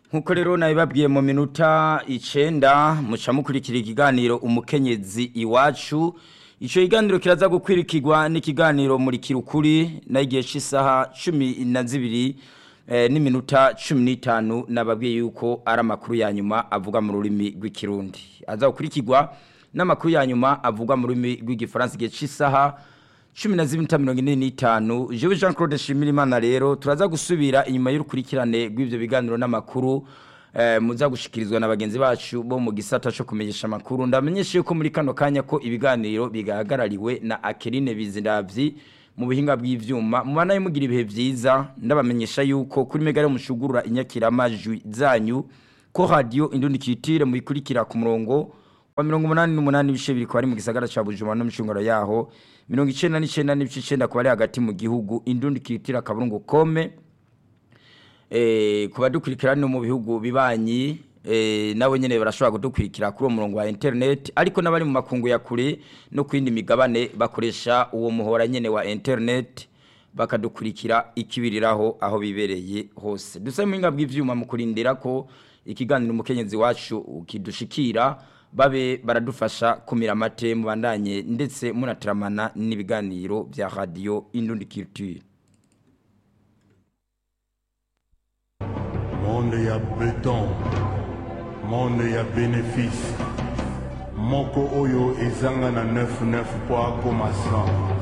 nkuko rero nabibabwiye mu minota icenda muca mukurikira ikiganiro umukenyezi iwacu ico kiganiro kiraza gukwirikirwa n'ikiganiro muri kirukuri na igihe c'isaha cumi na zibiri eh, n'iminota cumi n'itanu nababwiye yuko ari amakuru ya nyuma avuga mu rurimi rw'ikirundi aza gukurikirwa n'amakuru ya nyuma avuga mu rurimi rw'igifaransa igihe c'isaha cumi na zibiri mirongo ine n'itanu jewe jean claude nshimirimana rero turaza gusubira inyuma y'urukurikirane rw'ivyo biganiro n'amakuru eh, muza gushikirizwa na bagenzi bacu bo mu gisata co kumenyesha amakuru ndamenyesha yuko muri kano kanya ko ibiganiro bigahagarariwe na akerine bizindavyi mu buhinga bw'ivyuma mubana mugira ibihe vyiza ndabamenyesha yuko kuri megare mushugurura inyakiramajwi zanyu ko radio indundi kitire muyikurikira ku murongo wa mirongo umunani n'umunani ibice biri kwari mu gisagara ca Bujumbura no mu cungaro yaho mirongo icenda n'icenda n'ibice icenda kuba ari hagati mu gihugu indundi kitira kaburungu kome eh kuba dukurikira no mu bihugu bibanyi eh nawe nyene barashobora kudukurikira kuri uwo murongo wa internet ariko n'abari mu makungu ya kure no kwindi migabane bakoresha uwo muhora nyene wa internet bakadukurikira ikibiriraho aho bibereye hose dusabe muhinga bw'ivyuma mu kurindira ko ikiganiro umukenyezi wacu kidushikira babe baradufasha kumira amate mubandanye ndetse munateramana n'ibiganiro bya radio Indundi Culture monde ya beton monde ya bénéfice moko oyo ezanga na 99 po akoma 100